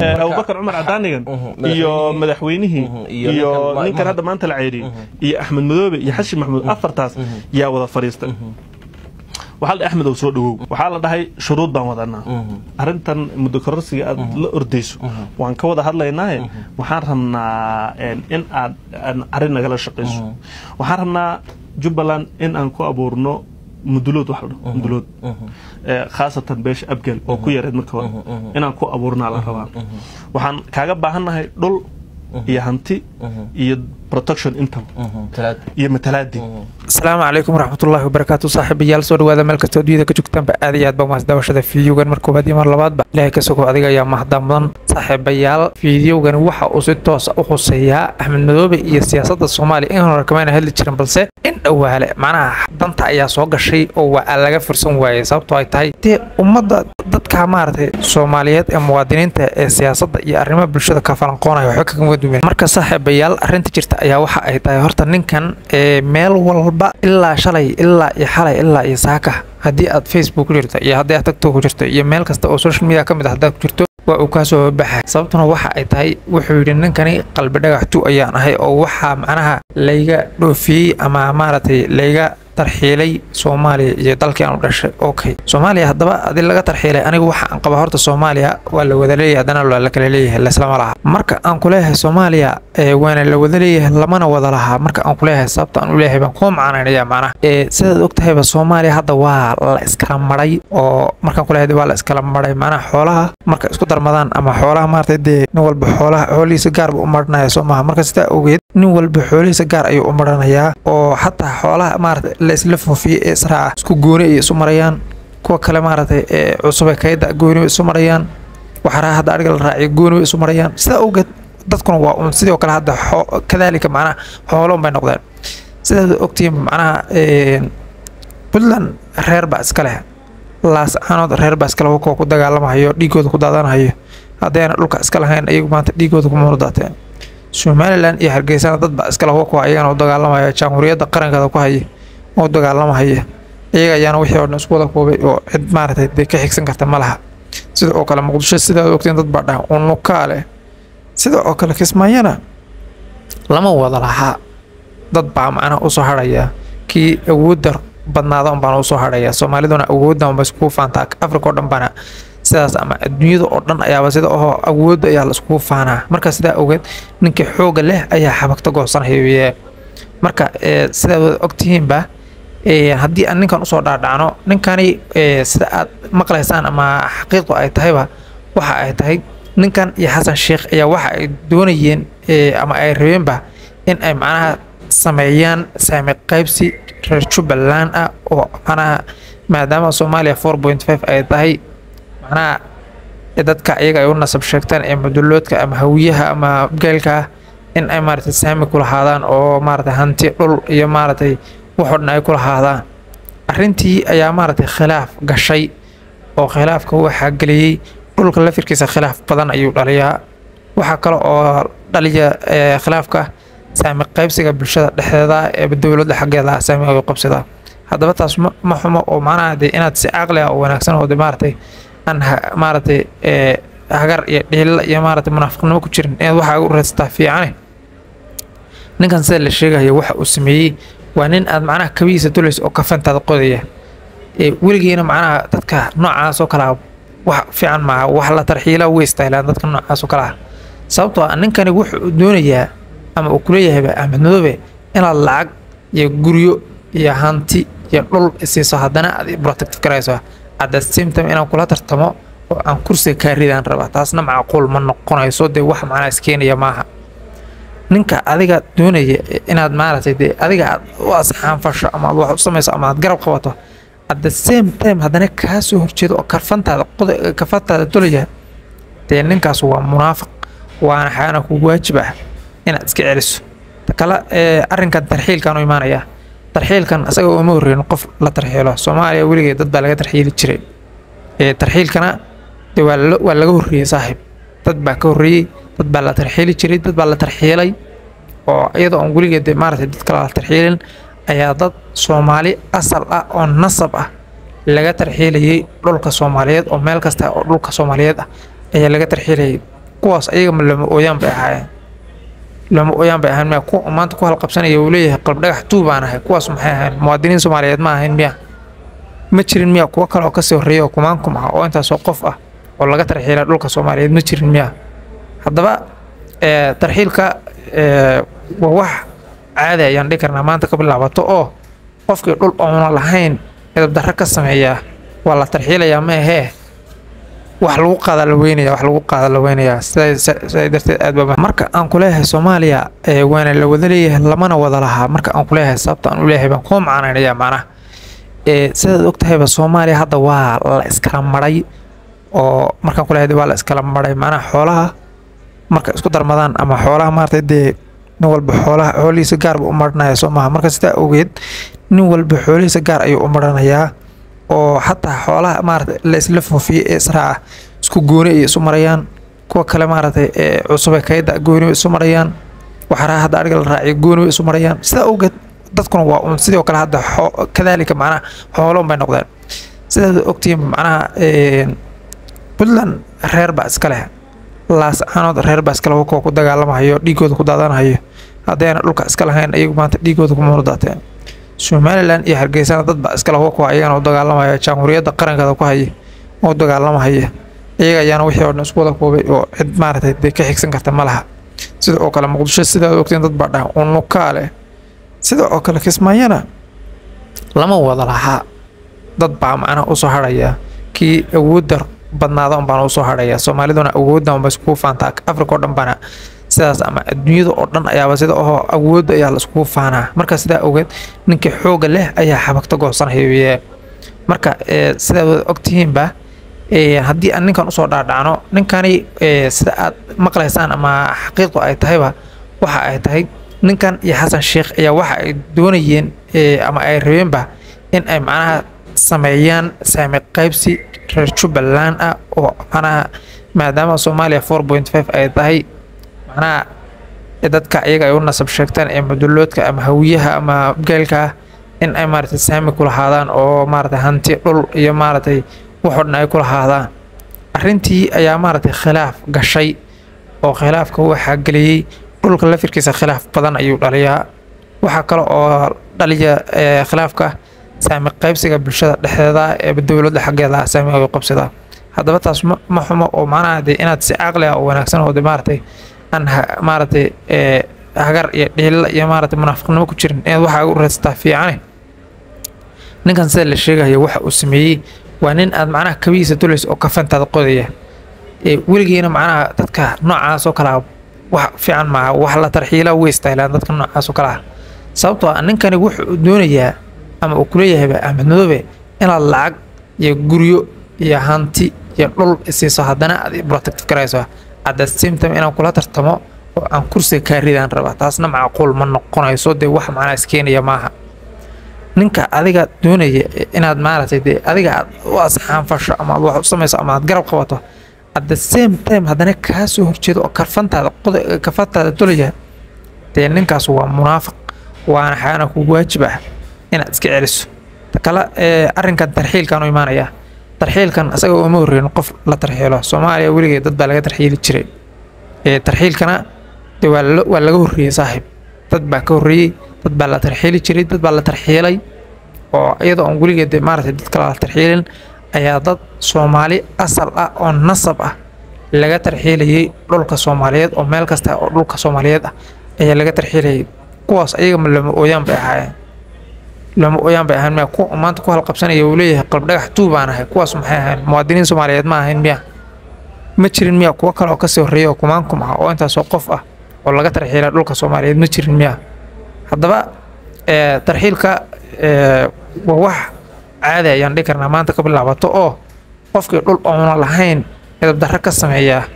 abubakar cumar cadaanigan Mhm, iyo madaxweynihii, madaxweynihii mhm, iyo iyo ninkan ma- ninkan ma- hadda maanta la ceyriyey iyo axmed madoobe iyo xashi maxmuud afartaas yaa wada fadhiistay waxaa la dhahay axmed ow soo dhawow waxaa la dhahay shuruud baan wadanaa arrintan muddo kororsiga aad la ordayso waan ka wada hadlaynaaye waxaan rabnaa een, in aad aan arrin nagala shaqayso waxaan rabnaa jubbaland in aan ku abuurno mudulood wax la dhaho mudulood ee, khaasatan beesha abgal oo ku yareed marka hore inaan ku abuurnaa la rabaa waxaan kaaga baahannahay dhul iyo hanti iyo protection intaba talaad iyo matalaadii asalaamu calaykum waraxmatullaahi wabarakaatu saaxiibayaal soo dhawaada meel kastoo adduunyada ka joogtaanba aad iyo aad baa mahad daawashada fiidiyowgan mar koowaad iyo mar labaadba ilaahay ka sogo adiga ayaa mahadda mudan saaxiibayaal fiidiyowgan waxa uu si toosa u khuseeyaa axmed madoobe iyo siyaasadda soomaaliya in hore kamayna hadli jirin balse in dhowaale macnaha danta ayaa soo gashay oo waa laga fursan waayey sababtoo ay tahay dee ummadda dadka maaragtay soomaaliyeed ee muwaadiniinta ee siyaasadda iyo arrimaha bulshada ka falanqoonaya waxba kaga duwan marka saaxiibayaal arrinta jirta ayaa waxa ay tahay horta ninkan ee meel walba ilaa shalay ilaa iyo xalay ilaa iyo saaka haddii aad facebook ku jirto iyo haddii aad tiktok ku jirto iyo meel kasta oo social media ka mid ah haddaad ku jirto waa uu kaa soo baxay sababtuna waxa ay tahay wuxuu yidhi ninkani qalbi dhagax tu ayaan ahay oo waxaa macnaha layga dhoofiyey ama maaragtay layga tarxiilay soomaaliya iyo dalkii aan u dhashay okay soomaaliya haddaba adi laga tarxiilay anigu waxa aan qaba horta soomaaliya waa la wada leeyahay haddana waa la kala leeyahay laislama laha marka aan ku leeyahay soomaaliya ee waana la wada leeyahay lamana wada lahaa marka aan ku leeyahay sababta aan u leeyahay baan kuu macanaynaya macnaha ee sidaad ogtahayba soomaaliya hadda waa la iskala maray oo markaan ku leeyahay waa la iskala maray macnaha xoolaha marka isku darmadaan ama xoolaha maaragtay dee nin walba xoolaha xoolihiisa gaar buu u maranaya soo maaha marka sidaa ogeed nin walba xoolihiisa gaar ayuu u maranayaa oo xataa xoolaha maaragtay la isla foofiyey ee israaca isku gooni ay isu marayaan kuwa kale maaragtay ee cusube kayda gooni way isu marayaan waxaraa hadda adhiga la raaciyo gooni way isu marayaan sidaa ogeed dadkuna waa un sidoo kale hadda xoo- kadaalika macnaha xoolo unbay noqdeen sidaad ogtihiin macnaha een, puntland reer baa iska leh laas aanood reer baa iska leh kuwa ku dagaalamahayo dhiigooda ku daadanahayo haddayna dhulka iska lahayn iyagu maanta dhiigooda kuma wada daateen somalilan iyo hargeysana dad baa iska leh kuwa ayagana u dagaalamaya jamhuuriyadda qarankeeda ku haya oo u dagaalamahaya iyaga ayaana wixii oo dhan isku wada koobay oo cid maaragtay dee ka xigsan karta ma laha sida oo kale muqdisho sidaad ogtiin dad baa dhaha unukaa leh sida oo kale kismaayana lama wada lahaa dad baa macnaha usoo hadhaya kii awoodda badnaada un baana usoo hadhaya soomaaliduna awoodda unba iskugu faantaa afrika oo dhan baana sidaas ama adduunyada oo dhan ayaaba sida oo awoodda ayaa la iskugu faanaa marka sidaa ogeed ninkii xooga leh ayaa xabagta goosanhaye marka ee, sidaad wada ogtihiinba ee, haddii aan ninkan usoo dhaadhacno ninkani ee, sida aad maqlaysaan ama xaqiiqdu ay tahayba waxa ay tahay ninkan iyo xasan sheekh ayaa waxa ay doonayeen ee, ama ay rabeenba in ay macnaha sameeyaan saami qaybsi reer jubbaland ah oo macnaha maadaama soomaaliya four point five ay tahay macnaha ee dadka iyaga ay u nasab sheegtaan ee maduloodka ama hawiyaha ama geelka ah in ay maaragtay saami ku lahaadaan oo maaragtay hanti dhul iyo maaragtay waxoo dhan ay ku lahaadaan arrintii ayaa maaragtay khilaaf gashay oo khilaafka waxaa geliyey dhulka lafirkiisa khilaaf badan ayuu dhaliyaa waxaa kale oo dhaliya ee, khilaafka saami qaybsiga bulshada dhexdeeda ee dowladda xaggeeda ah saami ay qabsadaa haddaba taas ma ma xumo oo macnaha dee inaad si caqli ah oo wanaagsan oo de maaragtay aan ha- maaragtay ee, hagar iyo dhiilla iyo maaragtay munaafiqnimo ku jirin inaad waxaa u raadsataa fiicane ninkan sida la sheegayo waxa uu sameeyey waa nin aad macnaha kabihiisa dulaysa oo kafantaada qodaya ee weligiina macnaha dadka noocaas oo kale ah wax fiican maaha wax la tarxiila way istaahilaan dadka noocaas oo kale ah sababtoo ah ninkani wuxuu doonayaa ama uu kuleeyahayba axmed madoobe inaad lacag iyo guryo iyo hanti iyo dhul isiiso haddana aad i protective garayso at the same time inaan kula tartamo oo aan kursiga kaa ridaan rabaa taasna macquul ma noqonayso dee wax macnaa iskeenaya maaha ninka adiga doonaya inaad maaragtay dee adiga aad u asxaanfasho ama aad wax u samayso ama aad garab qabato at the same time haddana kaa soo horjeedo oo karfantaada qoda kafantaada dolaya dee ninkaas waa munaafiq waana xaana kugu waajib ah inaad iska celiso ta kale ee arrinkan tarxiilkan u imaanaya tarxiilkan asaga uma horreyn qof la tarxiilo soomaaliya weligeed dad baa laga tarxiili jiray ee tarxiilkana dee waa la- waa laga horreeyey saaxiib dad baa ka horreeyey dad baa la tarxiili jiray dad baa la tarxiilay oo iyadoo aan weligeed dee maaragtay dad kale la tarxiilin ayaa dad soomaali asal ah oo nasab ah laga tarxiilayay dhulka soomaaliyeed oo meel kasta oo dhulka soomaaliyeed ah ayaa laga tarxiilayay kuwaas ayagama lama ooyaan bay ahaayeen lama ooyaan bay ahayn miya kuwa maanta ku halqabsanaya uu leeyahay qalb dhagax tuu baan ahay kuwaas maxay ahayn muwaadiniin soomaaliyeed ma ahayn miya ma jirin miya kuwo kale oo kasii horreeya oo kumaankum ah oo intaasoo qof ah oo laga tarxiila dhulka soomaaliyeed ma jirin miya haddaba tarxiilka waa wax caadi ayaan dhihi karnaa maanta ka bilaabato oo qofkii dhul oona lahayn midabdarro ka sameeyaa waa la tarxiilayaa ma ahee wax lagu qaada la weynaya wax lagu qaada la weynayaa sidaa darteed aad baa marka aan ku leeyahay soomaaliya waana la wada leeyahay lamana wada lahaa marka aan ku leeyahay sababta aan u leeyahay baan kuu macnaynaya macnaha sidaad og tahayba soomaaliya hadda waa la iskala maray oo markaan ku leeyahay waa la iskala maray macnaha xoolaha marka isku darmadaan ama xoolaha maaragtay dee nin walba xoolaha xoolihiisa gaar buu u maranaya soo maaha marka sidaa ogeed nin walba xoolihiisa gaar ayuu u maranayaa oo xataa xoolaha maaragtay la isla foofiyey ee israaca isku gooni ay isu marayaan kuwa kale maaragtay ee cusube kayda gooni isu marayaan waxaraha hadda ariga la raaciyo gooni isu marayaan sidaa ogeed dadkuna waa un sidoo kale hadda kadaalika macnaha xooloon bay noqdeen sidaad ogtihiin macnaha puntland reer baa iska leh laas caanood reer baa iskale kuwa ku dagaalamahayo dhiigooda ku daadanahayo haddayna dhulka iska lahayn ayagu maanta dhiigooda kumuna daateen somalilan iyo hargeysana dad baa iskale kuwa ayagana u dagaalamaya jamhuuriyadda qarankeeda ku haya u dagaalamahaya iyaga ayaana wixii oo dhan isku wada koobay oo cid maaragtay dee ka xigsan karta ma laha sida oo kale muqdisho sidaad ogtiin dad baa dhaha unukaa leh sida oo kale kismaayana lama wada lahaa dad baa macnaha usoo harhaya kii awoodda badnaada un baana usoo harhaya soomaaliduna awoodda unba iskugu faantaa africa oo dhan baana sidaas ama adduunyada oo dhan ayaaba sida oo awoodda ayaa la iskugu faanaa marka sidaa ogeed ninkii xooga leh ayaa xabagta goosanaya marka sidaa wada ogtihiinba haddii aan ninkan usoo dhaadhacno ninkani sida aad maqlaysaan ama xaqiiqdu ay tahayba waxa ay tahay ninkan iyo xasan sheekh ayaa waxa ay doonayeen ama ay rabeenba in ay macnaha sameeyaan saami qaybsi reer jubbaland ah oo macnaha maadaama soomaaliya four point five ay tahay macnaha dadka iyaga ay u nasab sheegtaan ee maduloodka ama hawiyaha ama geelka ah in ay maaragtay saami ku lahaadaan oo maaragtay hanti dhul iyo maaragtay waxoo dhan ay ku lahaadaan arrintii ayaa maaragtay khilaaf gashay oo khilaafka waxaa geliyey dhulka lafirkiisa khilaaf badan ayuu dhaliyaa waxaa kale oo dhaliya khilaafka saami qaybsiga bulshada dhexdeeda ee dowladda xaggeeda saami ay qabsadaa haddaba taas ma xumo oo macnaha dee inaad si caqli ah oo wanaagsan oo de maaragtay aan maaragtay hagar iyo dhiilla iyo maaragtay munaafiqnimo ku jirin inaad waxaa u raadsataa fiicane ninkan sida la sheegayo waxa uu sameeyey waa nin aad macnaha kabihiisa dulaysa oo kafantaada qodaya weligiina macnaha dadka noocaas oo kalea wax fiican maaha wax la tarxiila way istaylaan dadka noocaas oo kale ah sababtoo ah ninkani wuxuu doonayaa ama uu kuleeyahayba axmed madoobe inaad lacag iyo guryo iyo hanti iyo dhul isiiso haddana aad protect garayso at the same time inaan kula tartamo oo aan kursiga kaa ridaan raba taasna macquul ma noqonayso dee wax macnaa iskeenaya maaha ninka adiga doonaya inaad maaragtay dee adiga aad u asxaanfasho ama aad wax u samayso ama aad garab qabato at the same time haddana kaa soo horjeedo oo karfantaada kafantaada dolaya dee ninkaas waa munaafiq waana xaana ku waajib ah inaad iska celiso kale arrinkan tarxiilkan u imaanaya tarxiilkan asaga uma horreyn qof la tarxiilo soomaaliya weligeed dad baa laga tarxiili jiray tarxiilkana de waa laga horreeyey saaxiib dad baa ka horreeyey dad baa la tarxiili jiray dad baa la tarxiilay oo iyadoo aan weligeed de maaragtay dad kale la tarxiilin ayaa dad soomaali asal ah oo nasab ah laga tarxiilayay dhulka soomaaliyeed oo meel kasta oo dhulka soomaaliyeed ah ayaa laga tarxiilayay kuwaas ayagama lama ooyaan bay ahaayeen lama ooyaan bay ahayn miya kuwa maanta ku halqabsanaya uu leeyahay qalb dhagax tuu baan ahay kuwaas maxay ahayn muwaadiniin soomaaliyeed ma ahayn miya ma jirin miya kuwo kale oo kasii horreeya oo kumaankum ah oo intaasoo qof ah oo laga tarxiila dhulka soomaaliyeed ma jirin miya haddaba tarxiilka waa wax caadi ayaan dhihi karnaa maanta ka bilaabato oo qofkii dhul oona lahayn midabdarro ka sameeyaa